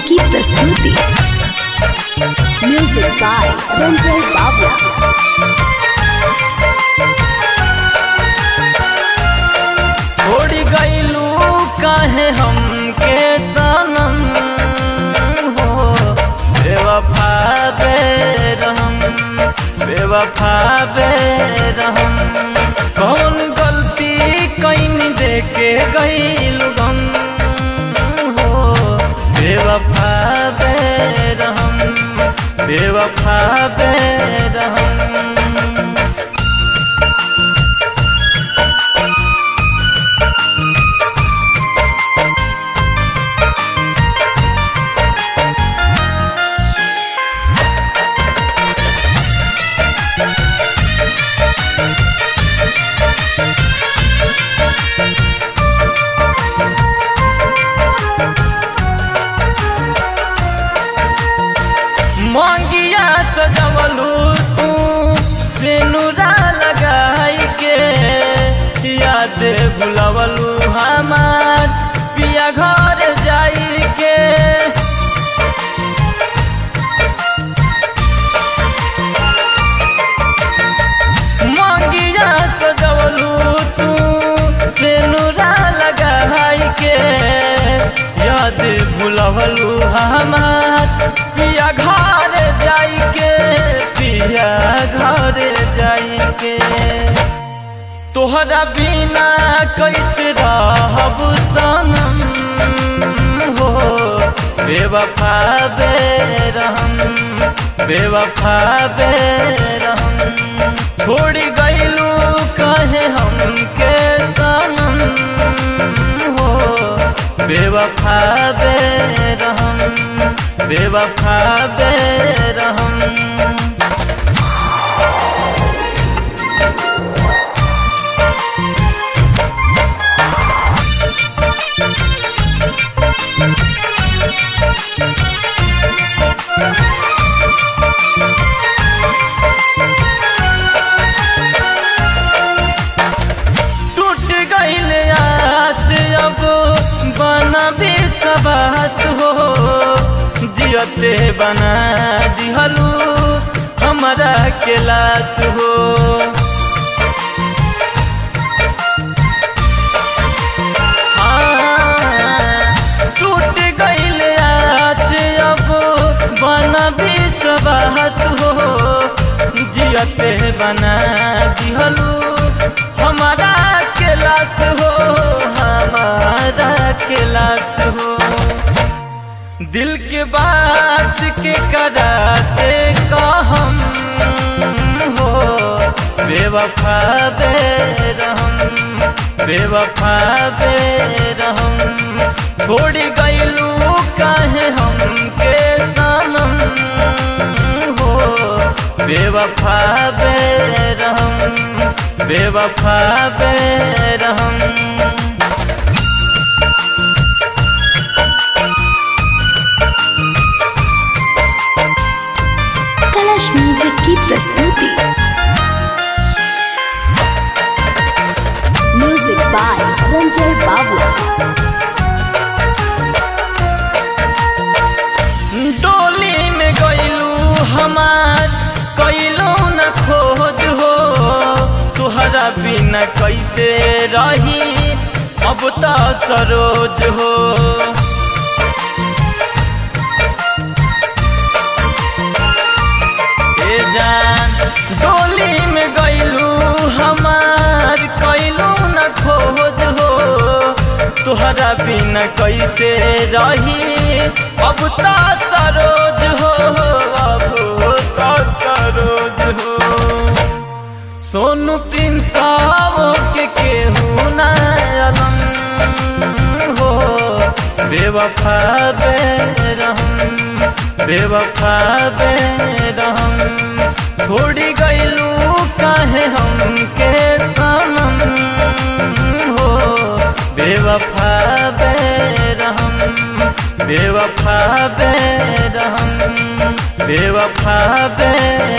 की प्रस्तुति music by Ranjay बाबू छोड़ी गईलू काहे हमके सनम हो बेवफा बेरहम बेवफा बेरहम कौन गलती कैनी देके गईलू गम हो बेवफा बेरहम बेवफा बेरहम मंगिया सजवलू तू सेनुरा लगाई के याद भुलवलू हमार पिया घर जाई के मंगिया सजवलू तू सेनुरा लगाई के याद भुलवलू हमार पिया घर जाई के पिया घर जाई के तोहरा बिना कैसे रहब सनम हो बेवफा बेरहम बेवफा बेरहम छोड़ी गईलू कहे हमके सनम हो बेवफा बेरहम बेवफा बेरहम टूट गईल आस अब बना भी सबास हो जियते बना दिहलू हमारा के लाश हो हाँ, टूट गईल आस अब बना भी सबास हो जियते बना दिहलू हमारा के लाश हो हमारा के लाश हो दिल के बात के कराते कहम हो बेवफा बेरहम बेवफा बेरहम छोड़ी गईलू काहे हमके सनम हो बेवफा बेरहम बेवफा बेरहम कलश म्यूजिक की प्रस्तुति म्यूजिक बाय रंजय बाबू डोली में गईलू हमार कैलो न खोज हो तुहरा बिना कैसे रही अब तो सरोज हो ए जान डोली में गईलू हमार कैलू न खोज हो तुहरा बिना कैसे रही अब तो सरोज हो अब तो सरोज हो सोनू प्रिंस के केहू ना अलम हो बेवफा बेरहम बेवफा बेरहम छोड़ी गईलू काहे हमके सनम हो बेवफा बेरहम बेवफा बेरहम बेवफा बेरहम